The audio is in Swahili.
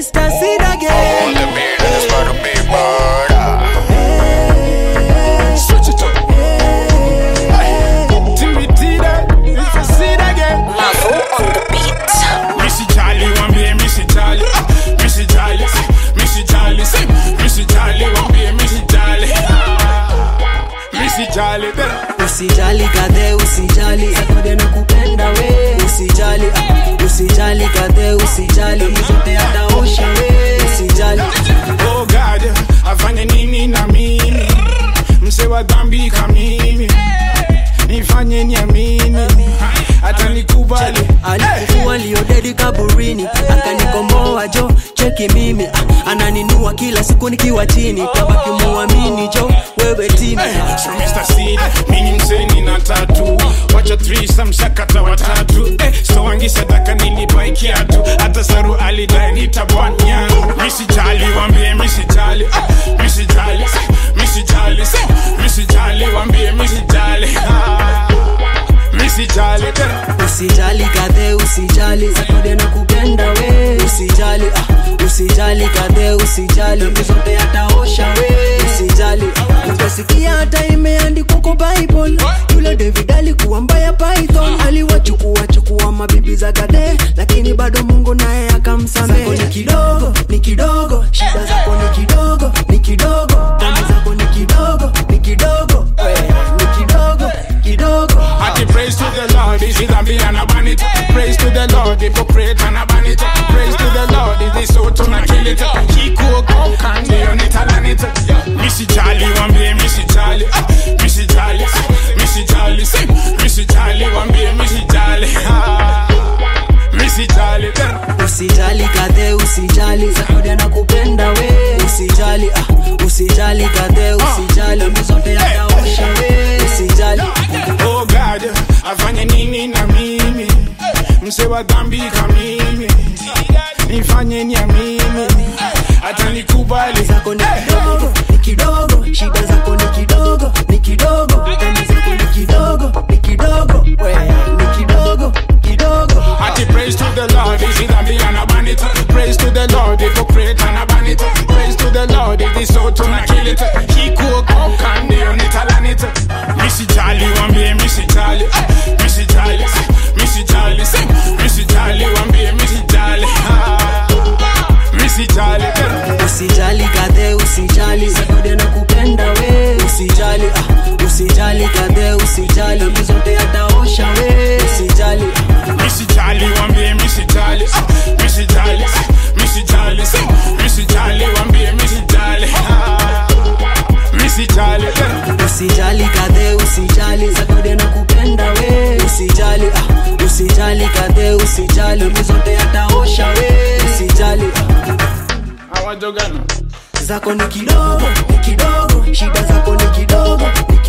Mr. Sid All again. the business for the big murder. Switch it up. Timothy, Mr. Sid again. Mavo on the beat. Missy Charlie, one be Missy Charlie. Ah, Missy Charlie, say, Missy Charlie, say, Missy Charlie, one be Missy Charlie. Ah, Missy Charlie, better. Usijali kadhe, usijali akode na kupenda we. Usijali, ah, usijali kadhe, usijali zote ataosha we. Usijali, Oh God, afanye nini na mimi? Mse wa dhambi kamimi. Nifanye niamini. Hata nikubali. alikufua liodedi kaburini, akanikomboa jo, cheki mimi ah, ananinua kila siku nikiwa chini, tabaki muamini jo, wewe timi So Mr. Seed, mimi mseni na tatu wacha threesome shakata watatu eh, so wangi sadaka nilipai kiatu hata saru alidai nitabwanya misi jali wambie misi jali ah, misi jali misi jali misi jali wambie misi jali ah, misi jali tena Usijali kadhe, usijali akode na kupenda we. Usijali, ah, usijali kadhe, usijali Dhambi zote ataosha we. Usijali, utasikia hata imeandikwa kwa Bible. Yule David alikuwa mbaya Python, aliwachukua chukua mabibi za kadhe, lakini bado Mungu naye akamsamehe. Zako ni kidogo, ni kidogo, shida zako ni kidogo, ni kidogo, dhambi zako ni kidogo, ni kidogo, we, ni kidogo, kidogo. Ati praise to the Lord, is it a be and a ban it? Praise to the Lord, hypocrite and a ban it. Praise to the Lord, is this so to not kill it? Kiko go candy on it and it. Missy Charlie, one be Missy Charlie. Ah, Missy Charlie, Missy Charlie, sing. Missy Charlie, one be Missy Charlie. Ah, Missy Charlie, better. Usijali kadhe, usijali Zakodi na kupenda we. Usijali, ah, usijali kadhe, usijali Dhambi zote ataosha we. Usijali, Oh God, afanye nini na mimi? Mse wa dhambi kamimi. Nifanye niamini. Hata nikubali. zako ni kidogo, ni kidogo, shida zako ni kidogo, ni kidogo, dhambi zako ni kidogo, ni kidogo, we, ni kidogo, kidogo. Ati praise to the Lord, is it a be and a ban it? Praise to the Lord, hypocrite and a ban it. Praise to the Lord, it is so to not kill it. He cook up candy on it, all on it. Missy Charlie, one be Missy Charlie. Ah, Missy Charlie, Missy Charlie, sing. Missy Charlie, one be Missy Charlie. Ah, Missy Charlie, better. Usijali kadhe, usijali Zakodi na kupenda we. Usijali, ah, usijali kadhe, usijali Dhambi zote ataosha we. Usijali, Missy Charlie, one be Missy Charlie. Ah, Missy Charlie, Missy Charlie, sing. Missy Charlie, one be Missy Charlie. Ah, Missy Charlie, better. usijali kadhe, usijali Zakodi na kupenda we. Usijali, ah, usijali kadhe, usijali Dhambi zote ataosha we. Usijali, ah. Awajogana. zako ni kidogo, ni kidogo, shida zako ni kidogo, ni